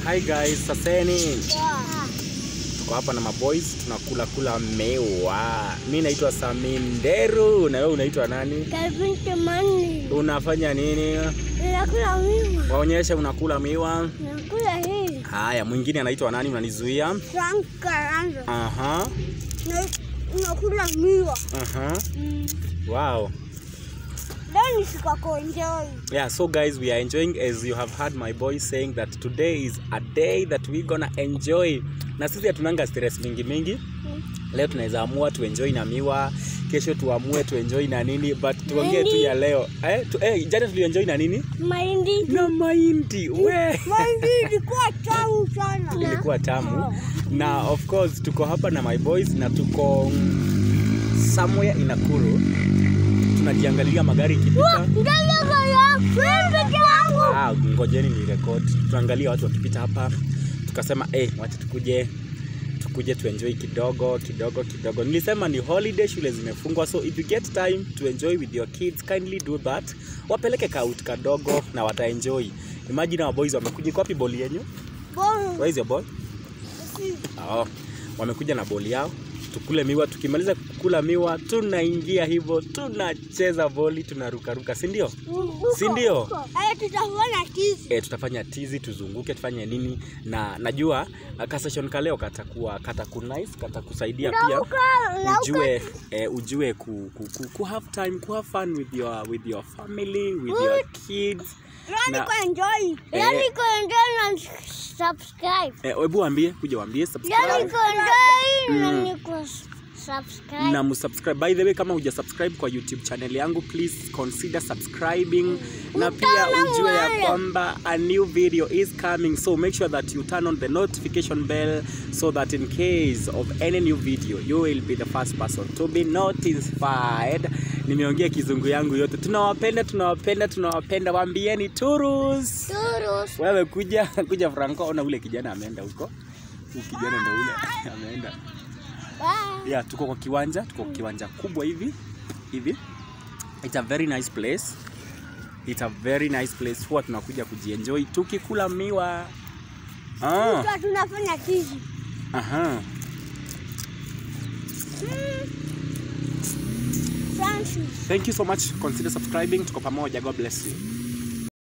Hi guys, saseni. Tuko hapa na maboys tunakula kula mewa. Mi naitwa Saminderu na wewe unaitwa nani? Calvin Kimani. Unafanya nini? Nakula miwa. Waonyeshe unakula miwa. Nakula hii. Haya, mwingine anaitwa nani? Unanizuia? Frank Karanja. Aha. Na nakula miwa. Aha. Mm. Wow. Leo ni siku ya kuenjoy. Yeah, so guys, we are enjoying as you have heard my boy saying that today is a day that we gonna enjoy. Na sisi hatunanga stress mingi mingi. Leo tunaweza amua tuenjoy na miwa, kesho tuamue tuenjoy na nini, but tuongee tu ya leo. Eh, tu, eh jana tulienjoy na nini? Mahindi. Na mahindi. We. Mahindi ilikuwa tamu sana. Ilikuwa tamu. Na of course tuko hapa na my boys na tuko mm, somewhere in Nakuru. Tunajiangalia magari ikipita. Ndege kaya. Peke yangu. Ah, ngojeni ni record. Tuangalie watu wakipita hapa, tukasema eh, wacha tukuje tukuje tuenjoy kidogo kidogo kidogo. Nilisema ni holiday, shule zimefungwa, so if you get time to enjoy with your kids kindly do that. Wapeleke kaut kadogo na wataenjoy. Imagine our boys wamekuja. Iko wapi boli yenyu? Bora. Where is your ball? Oh, wamekuja na boli yao tukule miwa. Tukimaliza kukula miwa, tunaingia hivyo, tunacheza boli, tunarukaruka, si ndio? Si ndio? Haya tutafanya tizi. e, tutafanya tizi tuzunguke tufanye nini na najua uh, ka session ka leo katakuwa katakunnice katakusaidia pia Nauka, nauka. ujue eh, ujue ku, ku, ku, ku have time ku have fun with your with your family with your kids Yaani na- kuenjoy. Eh. Yaani kuenjoy na subscribe. eh, hebu waambie kuja waambie Yaani subscribe kuenjoy na ni ku subscribe. na msubscribe by the way kama huja subscribe kwa youtube channel yangu please consider subscribing na pia Utaona ujue ya mwale. kwamba a new video is coming so make sure that you turn on the notification bell so that in case of any new video you will be the first person to be notified nimeongea kizungu yangu yote tunawapenda tunawapenda tunawapenda waambieni turus Turus. wewe kuja kuja franco ona ule kijana ameenda huko huyu kijana ndo ule ameenda Bye. yeah, tuko kwa kiwanja tuko kwa kiwanja kubwa hivi hivi it's a very nice place it's a very nice place huwa tunakuja kujienjoy tukikula miwa ah, Tukiwa tunafanya tizi. aha. Francis. thank you so much consider subscribing tuko pamoja god bless you